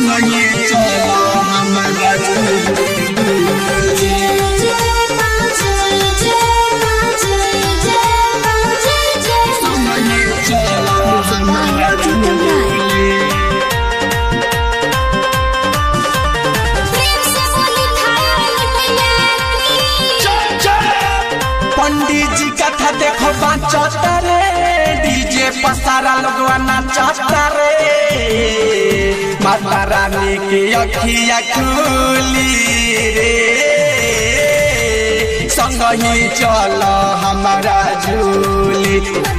संगे चल हमरा संगे चल हमरा पंडित जी कथा देखो बाचता रे डीजे पसारा लोगवा नाचता रे माता रानी के अखिया खुली रे संग ही चल हमारा झूली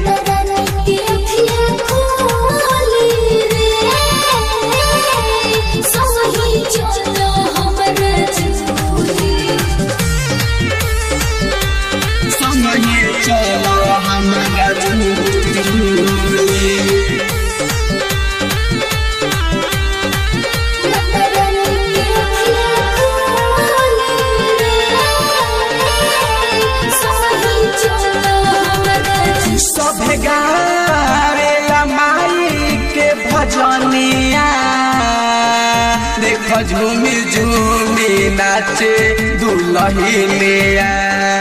संग ही चल हमारा झूली सभे गावेला माई के भजनिया देख झूमी झूमी नाचे दुलहिनिया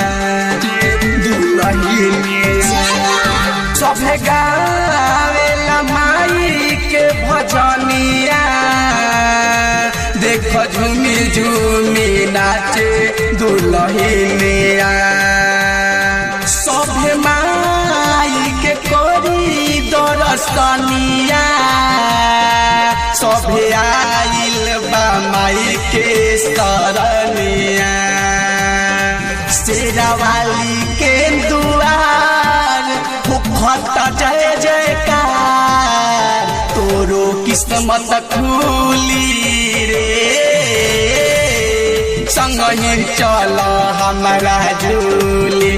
दुलहिनिया सभे गावेला माई के भजनिया देख झूमी झूमी नाचे दुलहिनिया सभे माई के कोरी दरसनिया सभे आइल बा माई के सरनिया शेरावाली के दुआर भूखत जय जयकार तोरो किस्मत खुली रे संग ही चल हमारा झूली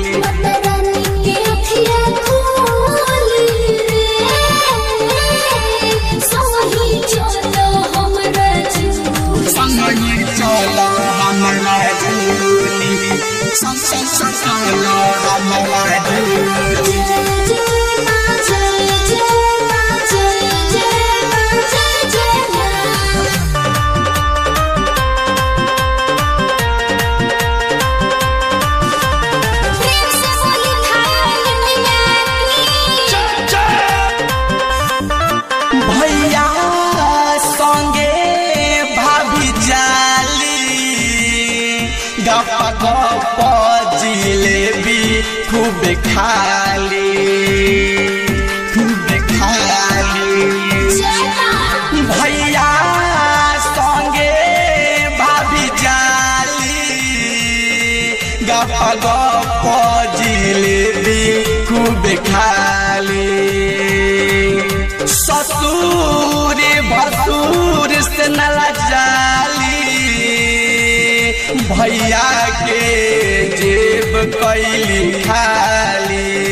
संग ही चल हमारा झूली संग संग संग चल हमारा झूली भैया संगे भाभी जाली गप गप जिलेबी खूब खाली खूब खाली भैया संगे भाभी जाली गप गप जिलेबी खूब खाली ससुर भसुर से नला जाली भैया के जेब कैली खाली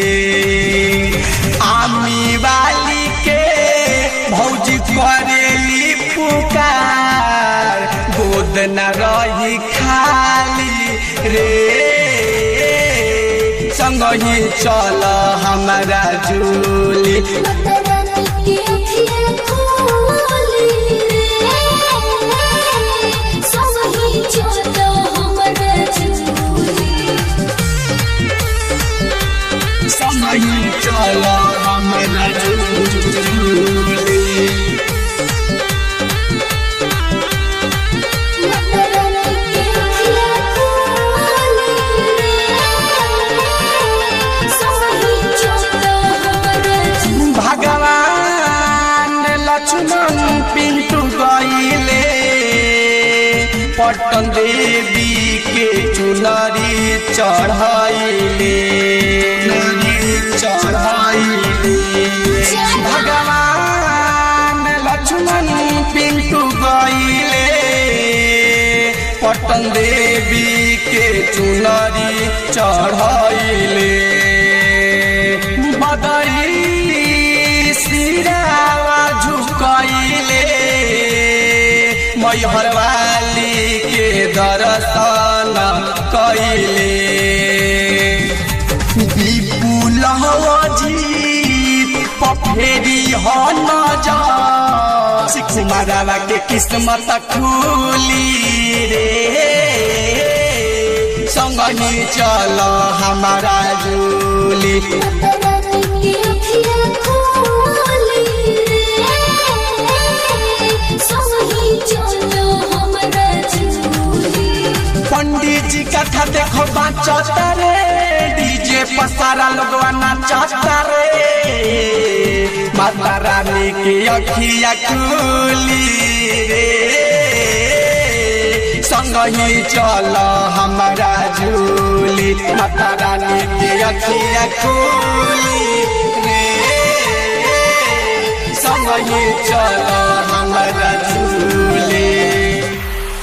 आमी वाली के भौजी करेली पुकार गोद न रही खाली रे संग ही चल हमारा झूली संग ही चल हमारा झूली भगवान लक्ष्मण पिंटू गईले पटन देवी के चुनरी चढ़ाइले चढ़ाइले भगवान लक्ष्मण पिंटू गईले पटन देवी के चुनरी चढ़ाइले बदरी सिरावा झुकैले मैहर वाली के दर्शन कैले विपुल जी पफेरी हो नजर कुमारवा के किस्मत खुली रे संगनी चल हमारा झूली पंडित जी कथा देखो बाचता रे डीजे पसारा लोगवा नाचता रे माता रानी के अखिया खुली रे संग ही चल हमारा झूली माता रानी के अखिया खुली रे संग ही चल हमारा झूली